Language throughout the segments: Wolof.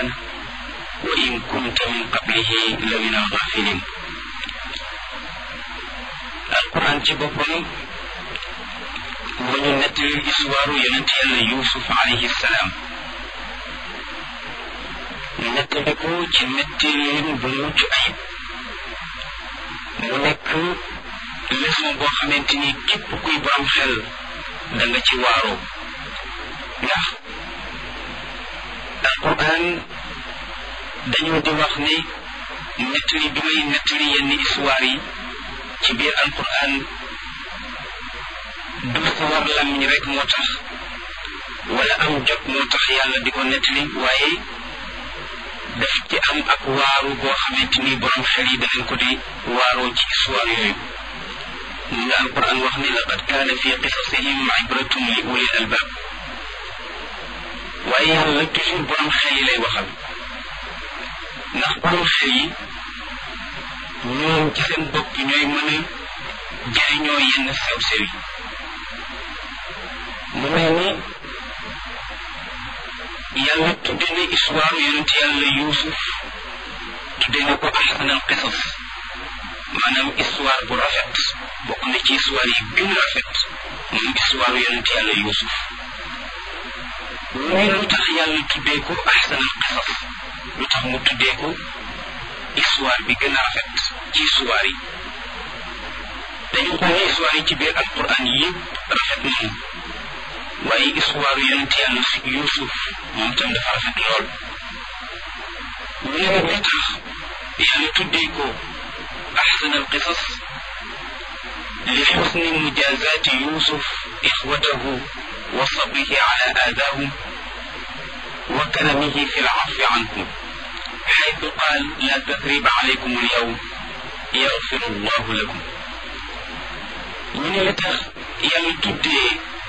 alqur'ana wa in kunta min qablihi la min alghafilin alquran ci boppam moo ñu nettali histoire yonent yàlla yusuf alayhi salaam nettali ko ci nettalin bu mucc ayib mu nekk leçon boo xamante ni képp kuy borom xel da nga ci waaroo ndax alquran dañoo di wax ne nettali bi may nettali yenn histoire yi ci biir alquran du sawar lamiñ rek moo tax wala am jot moo tax yàlla di ko nettali waaye daf ci am ak waaru boo xamante ni borom xel yi danañ ko di waaroo ci histoire yooyu moom la alquran wax ni laqad kaana fi qisasihim ibratun li ulil albab waaye yàlla toujours borom xel yi lay waxal ndax borom xel yi ñoom ci seen bopp ñooy mën a jëriñoo yenn sew-sew yi mu mel ni yàlla tudde na histoire yonent yàlla yuusuf tudde na ko ahsanal qisas maanaam histoire bu rafet bokk na ci histoire yi gën a rafet moom histoire yonent yàlla yuusuf muy lu tax yàlla tuddee ko ahsanal qisas lu tax mu tuddee ko histoire bi gën a rafet ci histoire yi dañu xool histoire yi ci biir alquran yëpp rafet nañu waaye histoire yonent yàlla yuusuf moom tam dafa rafet lool ñu ne nag li tax yàlla tuddee ko ahsan al qisas li xusni mujazaati yuusuf ixwatahu wa sabrihi ala aadaahum wa karamihi fi lcafi anhum xaytu qaal la tasriba alaykum alyawm yaxfiru allahu lakum ñu ne li tax yàlla tuddee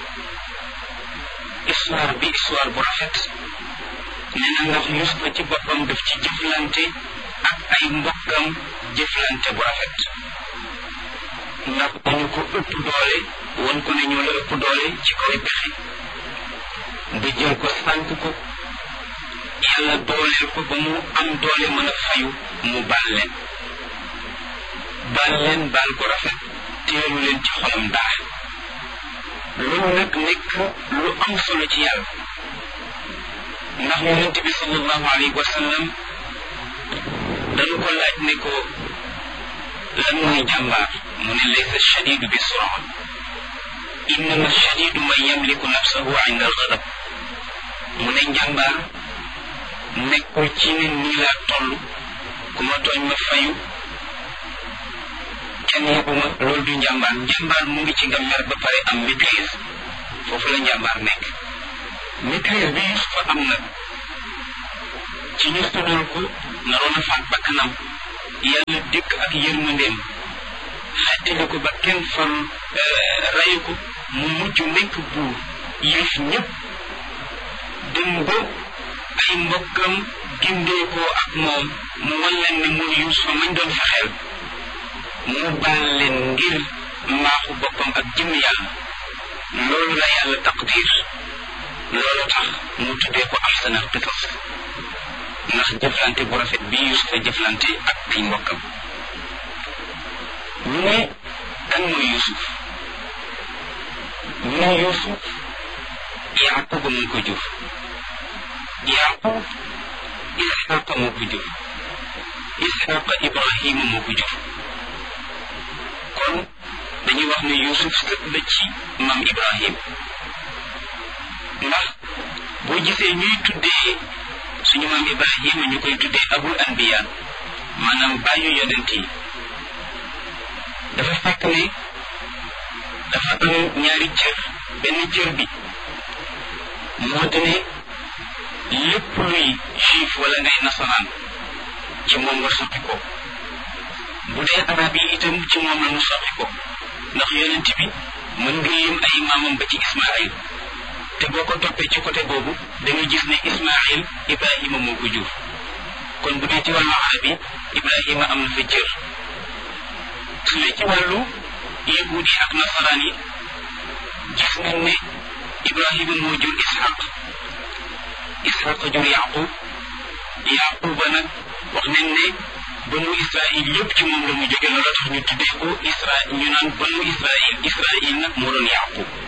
histoire bi histoire bu rafet nee na ndax Yuusufa ci boppam daf ci jëflante ak ay mbokkam jëflante bu rafet ndax dañu ko ëpp doole won ko ne ñoo la ëpp doole ci kaw pexe ba jël ko sànk ko yàlla dooleel ko ba mu am doole mën a fayu mu baal leen baal leen baal ko rafet teelu leen ci xolam dara loolu nag nekk lu am solo ci yàlla ndax yonent bi sallallahu alayhi wa sallam dañu ko laaj ne ko lan mooy jàmbaar mu ne laysa shadidu bi suraa innama shadidu man yamliku nafsahu inda algadab mu ne njàmbaar nekkul ci ne nii laa toll ku ma tooñ ma fayu kenn yebuma loolu du njàmbaar njàmbaar mu ngi ci nga mer ba pare am maîtrise foofu la njàmbaar nekk maîtrise bi Yusufa am nag ci ñu tuddal ko naroon a faat bakkanam yàlla dëkk ak yërmandeem xettali ko ba kenn far rayu ko mu mujj nekk buur yilif ñëpp dem ba ay mbokkam gindeekoo ak moom mu wan leen ne mooy Yusufa mañ doon fexeel mu baal leen ngir mbaaxu boppam ak jëm yàlla loolu la yàlla taqdir loolu tax mu tuddee ko ahsanal qisas ndax jëflante bu rafet bi Yusufa jëflante ak ay mbokkam ñu ne kan mooy Yusuf ñu ne Yusuf Yaquba moo ko jur Yaqub Isxaqa moo ko jur Isxaqa Ibrahima moo ko jur kon dañuy wax ne Yusuf sët la ci maam Ibrahim ndax boo gisee ñuy tuddee suñu maam Ibrahima ñu koy tuddee abul anbiya maanaam bàyyu yonent yi dafa fekk ne dafa am ñaari cër benn cër bi moo di ne lépp luy juif wala ngay nasaraan ci moom nga soqi ko bu dee arab yi itam ci moom la mu soqi ko ndax yonent bi mën nga lim ay maamam ba ci ismail te boo ko toppee ci côté boobu da nga gis ne ismail ibrahima moo ko jur kon bu dee ci wàllu arab yi ibrahima am na fa cër su dee ci wàllu yahuud yi ak nasaraan yi gis nañ ne ibrahima moo jur ishaq ishaq jur yaqub yaquba nag wax nañ ne banu israil yëpp ci moom la mu jóge loolu tax ñu tuddee ko isra ñu naan banu israil israil nag moo doon yaqub